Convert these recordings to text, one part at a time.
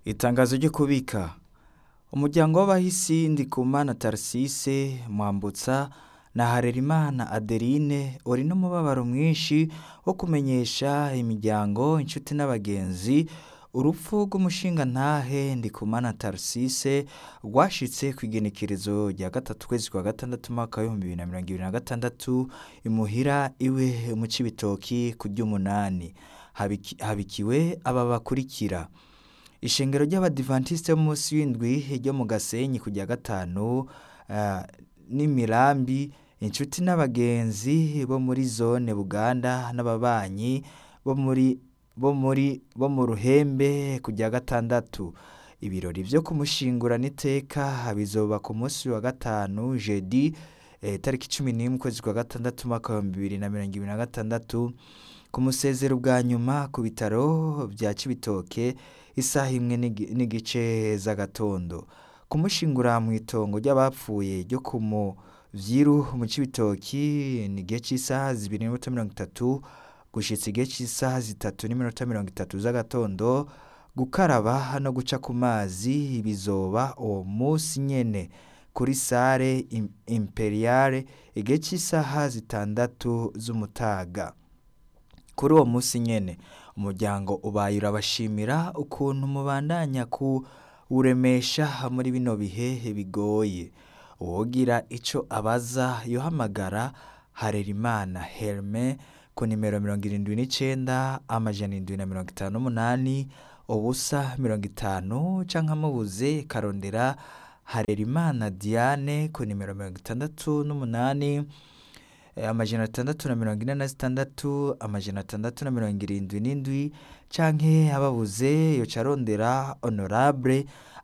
Itangazo ryo kubika umuryango w'abahisi Ndikumana Tarsise Mwambutsa na Harerimana Adeline uri n'umubabaro mwinshi wo kumenyesha imiryango inshuti n'abagenzi urupfu rw'umushingantahe Ndikumana Tarsise rwashitse kw'igenekerezo rya gatatu kwezi kwa gatandatu umwaka w'ibihumbi bibiri na mirongo ibiri na gatandatu imuhira iwe mu Cibitoki ku ry'umunani Habiki- habikiwe aba bakurikira ishengero ry'abadivantisite b'umunsi w'indwi ryo mu gasenyi ku rya gatanu ah, n'imirambi inshuti n'abagenzi bo muri zone buganda n'ababanyi bo muri bo muri bo mu ruhembe ku rya gatandatu ibirori vyo kumushingurana iteka bizoba ku munsi wa gatanu jeudi eh, tariki cumi n'imwe ukwezi kwa gatandatu umwaka w'ibihumbi bibiri na mirongo ibiri na gatandatu ku musezero bwa nyuma ku bitaro vya Cibitoke isaha imwe n'igi- n'igice z'agatondo kumushingura mu itongo ry'abapfuye ryo ku muvyiru mu Cibitoki ni igihe c'isaha zibiri n'iminota mirongo itatu gushitsa igihe c'isaha zitatu n'iminota mirongo itatu z'agatondo gukaraba no guca ku mazi bizoba uwo musi nyene kuri sare Im- imperiale igihe c'isaha zitandatu z'umutaga kuri uwo munsi nyene umuryango ubaye urabashimira ukuntu mubandanya kuwuremesha muri bino bihe bigoye uwogira ico abaza yohamagara Harerimana Herme ku nimero mirongo irindwi n'icenda amajana indwi na mirongo itanu n'umunani ubusa mirongo itanu canke amubuze karondera Harerimana Diane ku nimero mirongo itandatu n'umunani eh, amajana atandatu na mirongo ine na zitandatu amajana atandatu na mirongo irindwi n'indwi canke ababuze yoca arondera honorable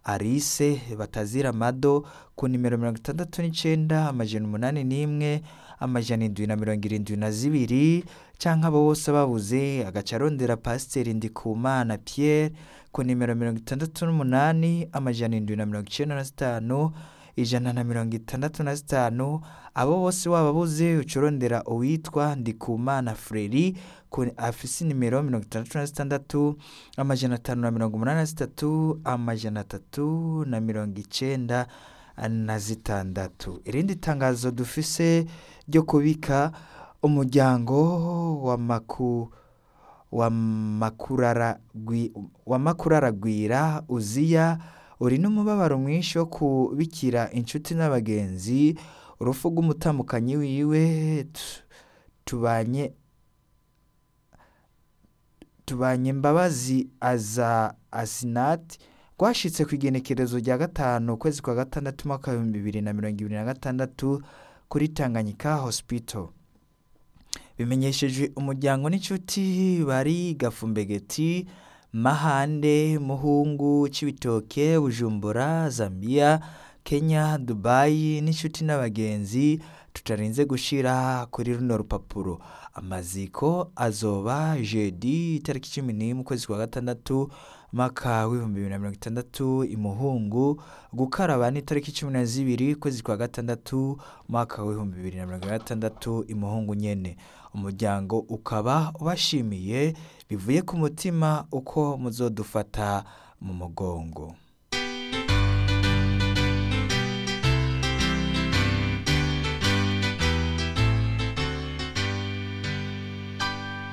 Alice Batazira Mado ku nimero mirongo itandatu n'icenda amajana umunani n'imwe amajana indwi na mirongo irindwi na zibiri canke abo bose babuze agaca arondera Pasiteri Ndikumana Pierre ku nimero mirongo itandatu n'umunani amajana indwi na mirongo icenda na zitanu ijana na mirongo itandatu na zitanu abo bose wababuze uca urondera uwitwa Ndikumana Freri ku- afise inimero mirongo itandatu na zitandatu amajana atanu na mirongo umunani na zitatu amajana atatu na mirongo icenda na zitandatu irindi tangazo dufise ryo kubika umuryango wa maku wa makurara gwi- wa makuraragwira uziya uri n'umubabaro mwinshi wo kubikira inshuti n'abagenzi urupfu rw'umutambukanyi wiwe tu- tubanye tubanye mbabazi aza asinati rwashitse ku igenekerezo rya gatanu ukwezi kwa gatandatu umwaka w'ibihumbi bibiri na mirongo ibiri na gatandatu kuri Tanganyika Hospital bimenyeshejwe umuryango n'inshuti bari Gafumbegeti Mahande Muhungu Cibitoke Bujumbura Zambia Kenya Dubai n'inshuti n'abagenzi tutarinze gushira kuri runo rupapuro amaziko azoba jeudi itariki cumi n'imwe ukwezi kwa gatandatu mwaka w'ibihumbi bibiri na mirongo itandatu imuhungu gukaraba ni itariki cumi na zibiri ukwezi kwa gatandatu mwaka w'ibihumbi bibiri na mirongo gatandatu imuhungu nyene umuryango ukaba ubashimiye bivuye ku mutima uko muzodufata mu mugongo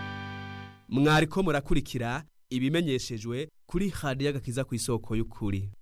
mwariko murakurikira ibimenyeshejwe kuri radiyo agakiza ku isoko y'ukuri